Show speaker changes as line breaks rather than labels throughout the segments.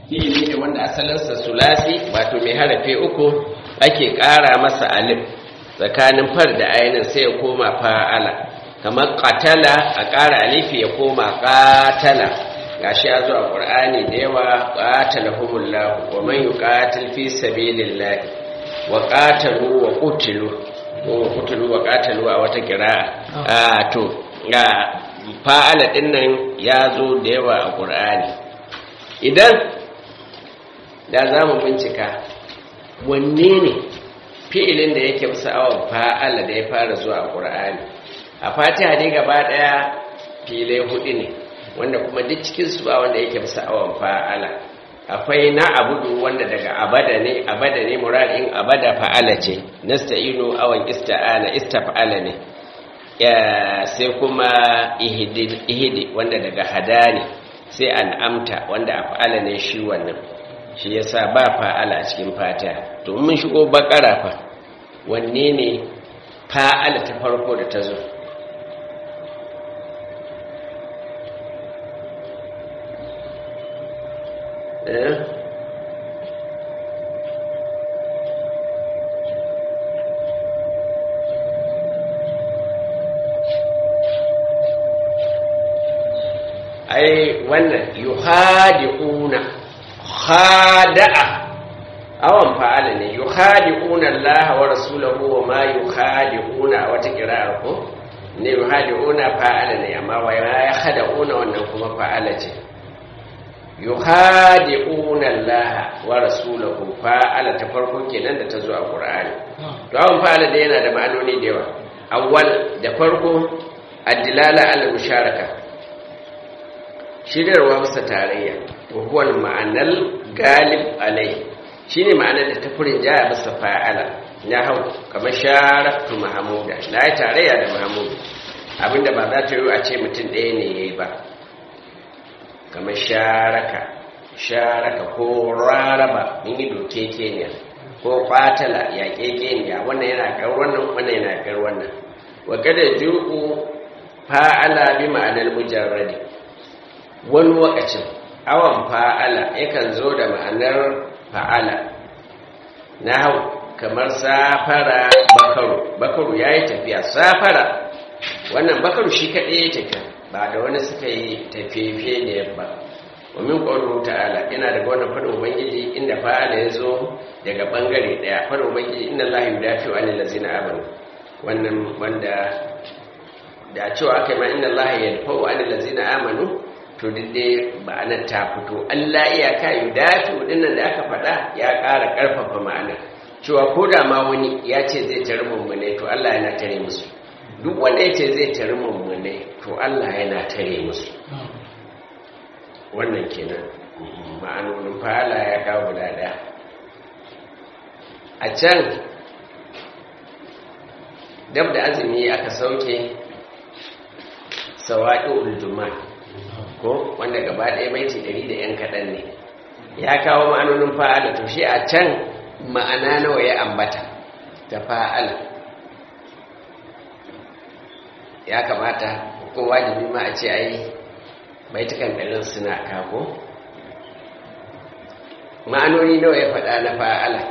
fi'ili ne wanda asalinsa sulasi wato mai harafe uku ake ƙara masa alif tsakanin far da ainihin sai ya koma fa'ala kamar ƙatala a ƙara alifi ya koma ƙatala gashi ya zo a ƙur'ani da yawa ƙatala humullahu wa man yi ƙatil fi sabilillahi wa ƙatalu wa ƙutilu ko wa ƙutilu wa ƙatalu a wata kira a to ga fa'ala ɗin nan ya zo da yawa a ƙur'ani idan da za mu bincika wanne ne fi'ilin da yake bisa awon fa'ala da ya fara zuwa a ƙur'ani a fatiha dai gaba ɗaya filai hudu ne wanda kuma duk cikinsu ba wanda yake bisa awon fa'ala akwai na abudu wanda daga abada ne abada ne muradin abada fa'ala ce nasta'inu awon ista'ana istaf'ala ne sai kuma ihidi wanda daga hada ne sai an'amta wanda a fa'ala ne shi wannan shi yasa ba fa'ala a cikin fatiha to mun shigo bakara fa wanne ne fa'ala ta farko da ta zo eh ai wannan yuhadi'una khada'a awan fa'ala ne yuhadi'una Allah wa rasulahu wa ma yuhadi'una wata kira'ar ko ne yuhadi'una fa'ala ne amma wa ya khada'una wannan kuma fa'ala ce yuhadi'una Allah wa rasulahu fa'ala ta farko kenan da ta zo a Qur'ani to awan fa'ala da yana da ma'anoni da yawa awwal da farko ad-dilala al-musharaka shiryarwa bisa tarayya wahuwal ma'anar galib alai shi ne ma'anar da ta furin jaya bisa fa'ala ya hau kamar sharaftu mahamuda na yi tarayya da mahamudu abinda ba za ta yi a ce mutum ɗaya ne ya yi ba kamar sharaka sharaka ko raraba min yi doke keniya ko kwatala ya kekeniya wannan yana kar wannan wannan yana kar wannan wa kada ju'u fa'ala bi ma'anar mujarradi wani wakacin awan fa'ala yakan zo da ma'anar fa'ala na hau kamar safara bakaru bakaru ya yi tafiya safara wannan bakaru shi kaɗai ya tafiya ba da wani suka yi tafiye da yabba wamin ƙwaru ta'ala ina daga wannan faɗin ubangiji inda fa'ala ya zo daga ɓangare ɗaya faɗin ubangiji inda lahi da fi wani lazina abin wannan wanda da cewa aka yi ma inda lahi ya dafa wani lazina amanu to dai ma'anar ta fito Allah iyaka yi dafi dinnan da aka faɗa ya ƙara ƙarfafa ma'ana cewa ko da ma wani ya ce zai tare mummune to Allah yana tare musu duk wanda ya ce zai tare mummune to Allah yana tare musu wannan kenan ma'anonin fa'ala ya kawo guda ɗaya a can dab da azumi aka sauke sawa'i uljuman ko wanda gaba ɗaya baiti ɗari da ‘yan kaɗan ne ya kawo ma'anonin fa'ala to shi a can ma'ana nawa ya ambata ta fa'ala ya kamata ko wajibi ma a ce ai baitukan ɗarin suna kako ma'anoni nawa ya faɗa na fa'ala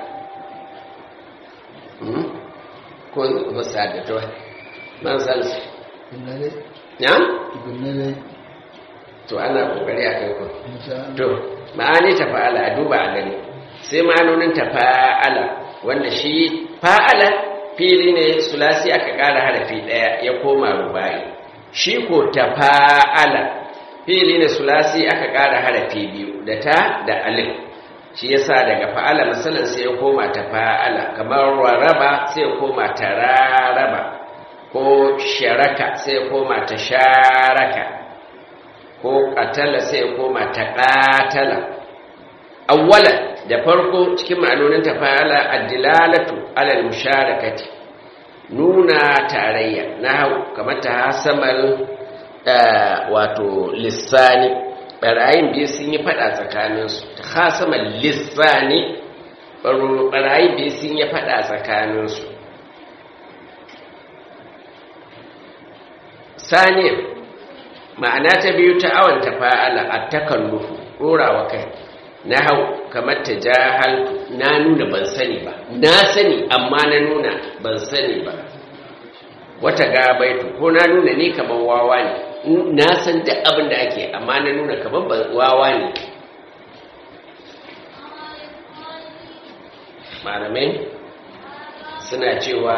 ko musa da to man san su ya? to ana kokari a kai ku to ma'ani ta fa'ala a duba a gani sai ma'anonin ta fa'ala wanda shi fa'ala fili ne sulasi aka ƙara harafi ɗaya ya koma rubai shi ko ta fa'ala fili ne sulasi aka ƙara harafi biyu da ta da alif shi yasa daga fa'ala misalin sai ya koma ta fa'ala kamar raraba sai ya koma ta raraba ko sharaka sai ya koma ta sharaka ko ƙatala sai koma ta ƙatala awwala da farko cikin ma'anonin ta fa'ala addilalatu alal musharakati nuna tarayya na hau kamar ta hasamar wato lissani ɓarayin biyu sun yi faɗa tsakaninsu ta hasamar lissani ɓarayin biyu sun yi faɗa tsakaninsu saniyar ma'ana ta biyu ta awon tafa'ala a takallufu ɗorawa kai na hau kamar ta jahal na nuna ban sani ba na sani amma na nuna ban sani ba wata gabaitu ko na nuna ne kamar wawa ne na san duk abin da ake amma na nuna kamar wawa ne malamai suna cewa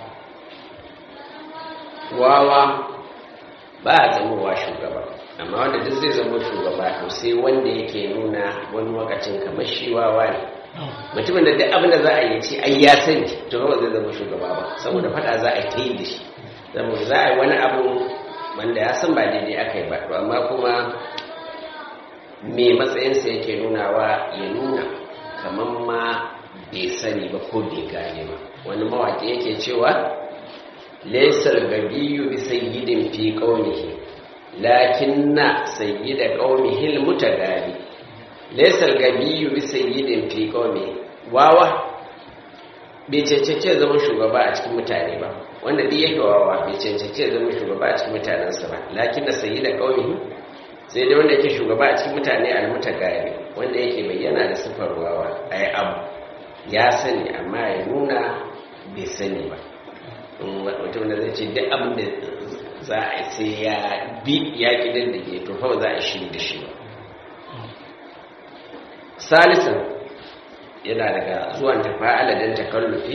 wawa ba a zamowa shugaba amma wanda duk zai zama shugaba to sai wanda yake nuna wani lokacin kamar shi wawa ne mutumin da duk abin da za a yi ce ai ya sani to ba zai zama shugaba ba saboda fada za a yi da shi saboda za a yi wani abu wanda ya san ba daidai aka yi ba to amma kuma me matsayinsa yake nunawa ya nuna kamar ma bai sani ba ko bai gane ba wani mawaƙi yake cewa laisar gabiyu bi sayyidin fi qaumihi lakinna sayyida qaumihi almutagabi laisar gabiyu bi sayyidin fi qaumihi wawa bai cancance zama shugaba a cikin mutane ba wanda duk yake wawa bai cancance zama shugaba a cikin mutanensa ba lakinna sayyida qaumihi sai dai wanda yake shugaba a cikin mutane almutagabi wanda yake bayyana da sifar wawa ai abu ya sani amma ya nuna bai sani ba mutum da zai ce duk abin da za a yi sai ya bi ya kidan da ke to fa za a shi da shi ba salisan yana daga zuwan tafa'ala don takallufi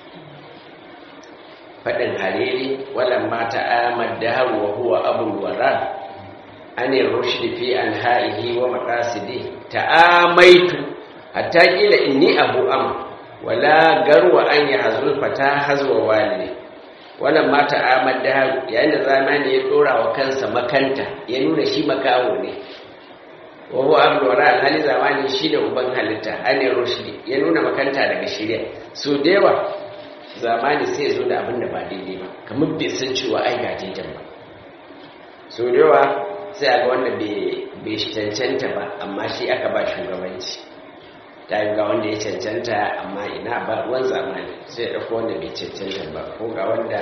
faɗin hariri walan mata amad da wa huwa abul wara ani rushdi fi an ha'ihi wa maqasidi ta'amaitu hatta kila inni abu am wala garwa an yahzul fata hazwa walidi wannan mata amad da yayin da zamani ya dora wa kansa makanta ya nuna shi makawo ne wa huwa abdu wara alhali zamani shi da uban halitta ane rushdi ya nuna makanta daga shirya so da yawa zamani sai zo da abin da ba daidai ba kamar bai san cewa ai ga daidan ba so da yawa sai a ga wanda bai cancanta ba amma shi aka ba shugabanci ta yi ga wanda ya cancanta amma ina ba ruwan zamani sai ya ɗauko wanda bai cancanta ba ko ga wanda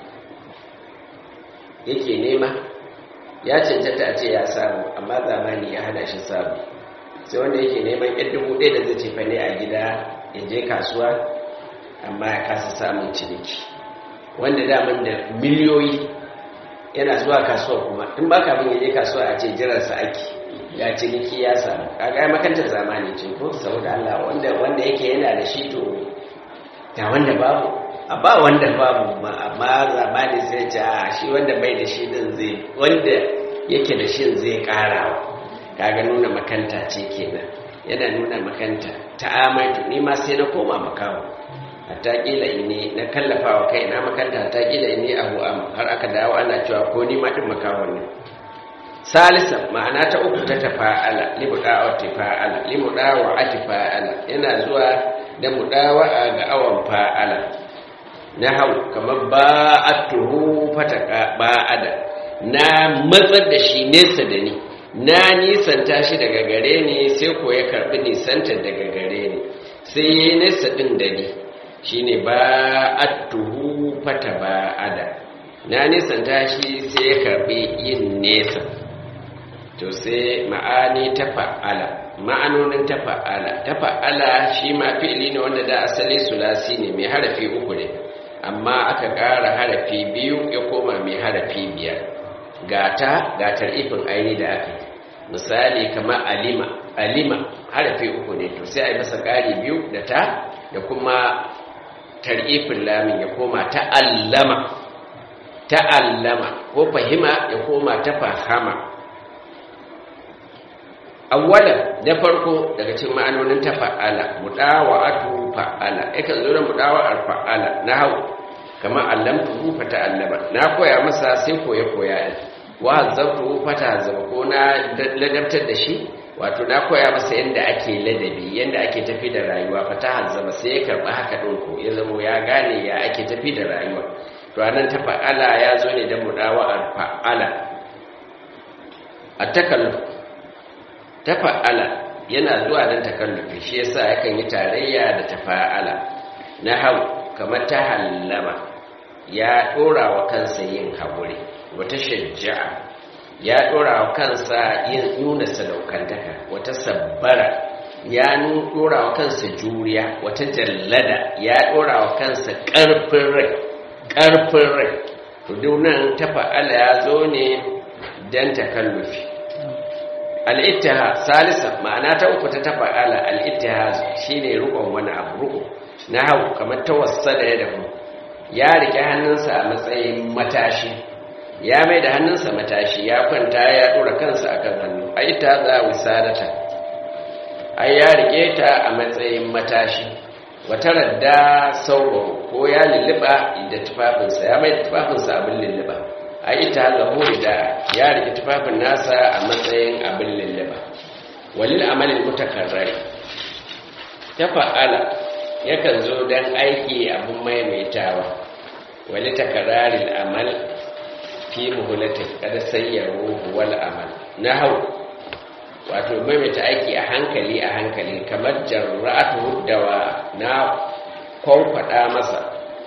yake nema ya cancanta a ce ya samu amma zamani ya hana shi samu sai wanda yake neman yan dubu ɗaya da zai ce ne a gida ya je kasuwa amma ya kasa samun ciniki wanda daman da miliyoyi yana zuwa kasuwa kuma in ba kafin ya je kasuwa a ce jiransa ake ya ciniki ya samu kaga ya makantar zamani ce ko saboda Allah wanda wanda yake yana da shi to ga wanda babu a ba wanda babu amma zamani sai ce a shi wanda bai da shi din zai wanda yake da shi zai karawa kaga nuna makanta ce kenan yana nuna makanta ta'amaitu ni ma sai na koma makawo hatta kila ini na kallafa wa kai na makanta hatta kila ini abu am har aka dawo ana cewa ko ni ma din makawo ne salisa ma'ana ta uku ta tafa'ala limudawa tafa'ala limudawa atifa'ala yana zuwa da mudawa ga awan fa'ala na hau kamar ba'atuhu fataka ba'ada na matsar da shi nesa da ni na nisanta shi daga gare ni sai ko ya karbi nisanta daga gare ni sai ya nesa din da ni shine ba'atuhu fata ba'ada na nisanta shi sai ya karbi yin nesa to sai ma'ani ta fa'ala ma'anonin ta fa'ala ta fa'ala shi ma fi'ili ne wanda da asali sulasi ne mai harafi uku ne amma aka ƙara harafi biyu ya koma mai harafi biyar gata gatar ifin aini da aka misali kamar alima alima harafi uku ne to sai a yi masa ƙari biyu da ta da kuma tarifin lamin ya koma ta'allama ta'allama ko fahima ya koma ta fahama awwalan na farko daga cikin ma'anonin ta fa'ala mudawa'atu fa'ala yakan zo da mudawa'ar fa'ala na hau kamar allamtu fa ta'allama na koya masa sai koya koya wa zabtu fa ta'azzaba ko na ladabtar da shi wato na koya masa yanda ake ladabi yanda ake tafi da rayuwa fa ta'azzaba sai ya karba haka din ko ya zama ya gane ya ake tafi da rayuwa to anan ta fa'ala ya zo ne da mudawa'ar fa'ala at-takalluf tafa'ala yana zuwa don takallufi shi yasa yakan yi tarayya da tafa'ala na hau kamar ta hallama ya dora wa kansa yin haƙuri wata shajja'a ya dora wa kansa yin nuna sadaukantaka wata sabbara ya dora wa kansa juriya wata jallada ya dora wa kansa karfin rai karfin rai to dunan ta fa'ala ya zo ne dan takallufi al-ittiha salisa ma'ana ta uku ta tafa'ala al-ittiha shine rukun wani abu ruku na hau kamar tawassala ya dafu ya rike hannunsa a matsayin matashi ya mai da hannunsa matashi ya kwanta ya dora kansa akan hannu ai ta za wisadata ai ya rike ta a matsayin matashi wata radda sauro ko ya lulluba da tufafinsa ya mai da tufafinsa abin lulluba ai ta zaho da ya rike tufafin nasa a matsayin abin lulluba walil amalin mutakarrari ta fa'ala yakan zo don aiki abin maimaitawa wali takararin amal fi muhulatin kada sayyaro wal amal na hau wato maimaita aiki a hankali a hankali kamar jarra'atu dawa na kwankwada masa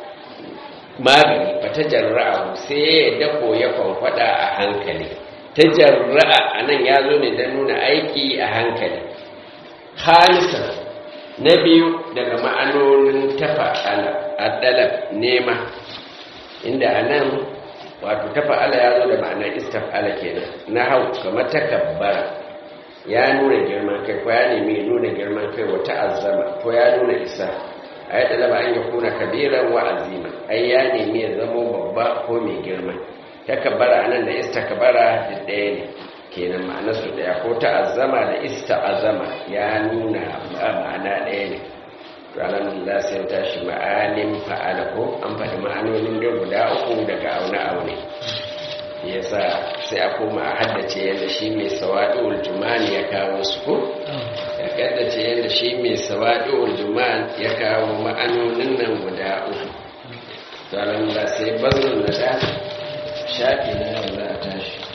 magani ba ta jarra'a sai ya dako ya kwankwada a hankali ta jarra'a a nan ya zo ne don nuna aiki a hankali halisan na biyu daga ma'anonin tafa al'adalab nema inda a nan wato tafa ala ya zo da ma'anar istaf'ala kenan na hau kamar takabbara ya nuna girman kai ko ya nemi nuna girman kai wata azama ko ya nuna isa a yi ɗalaba an yi kuna kabiran wa azima ai ya nemi ya zamo babba ko mai girma takabbara a nan da istakabara da ɗaya ne kenan ma'ana su daya ko ta'azzama da ista'azama ya nuna ma'ana ɗaya ne ranar da sai ya tashi ma'anin fa'ala ko an faɗi ma'anonin da guda uku daga aune-aune ya sa sai a koma a haddace yadda shi mai sawaɗi uljumani ya kawo su ko ya haddace yadda shi mai sawaɗi uljumani ya kawo ma'anonin nan guda uku ranar da sai bazin na da shafi na yau za a tashi